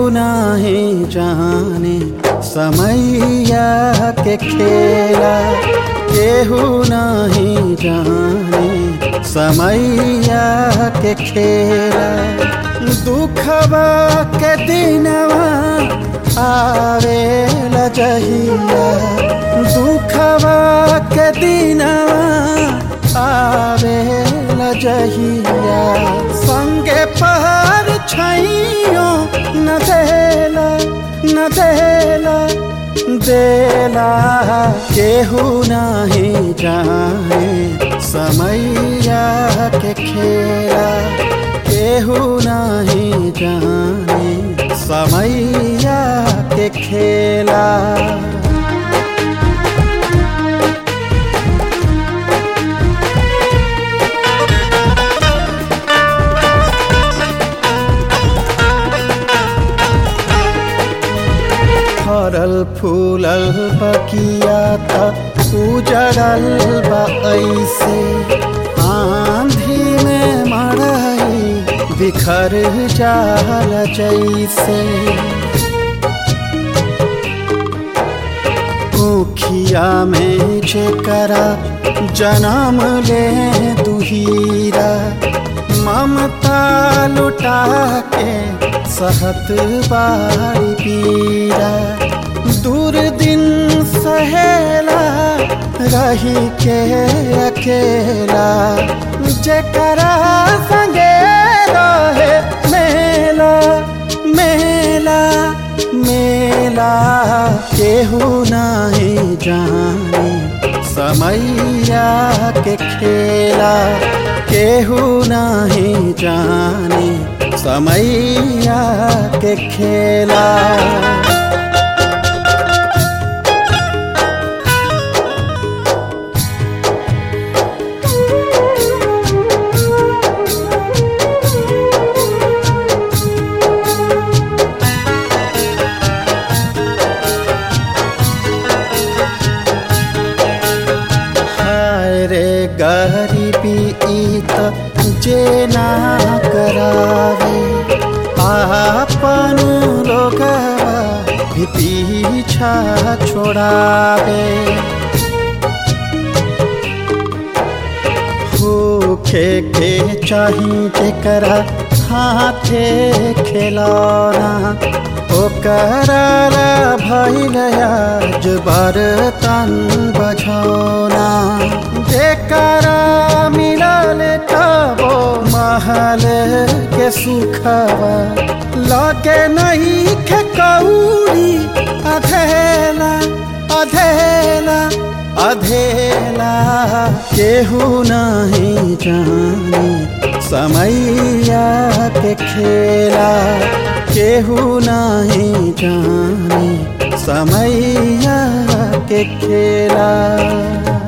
नहीं जाने समैया के खेला केहू नहीं जाने समैया के खेला दुखवा के दिनवा आवे लजहिया दुखवा के दिनवा आवे लजहिया संगे पहर छैयो न देला न देला देला केहू नहीं जाने समैया के खेला केहू नहीं जाने समैया के खेला फरल फूलल बकिया त उजड़ल बा ऐसे आंधी में मड़ई बिखर जाल जैसे ऊखिया में जेकरा जन्म ले दुहीरा ममता लुटा के सहत बारी पीरा दूर दिन सहेला रही के अकेला जेकरा संगे रहे मेला मेला मेला केहू नहीं जाने समैया के खेला केहू नहीं जाने समैया के खेला हाय रे गरीबी ई त जे ना करावे आपन लोगवा भी पीछा छोड़ावे भूखे के चाही जेकरा हाथे खिलौना ओकरा भैल आज बर्तन बझौना जेकरा मिलल तबो महल के सुखवा लगे नहीं के कौड़ी अधेला अधेला अधेला केहू नहीं जाने समैया के खेला केहू नहीं जाने समैया के खेला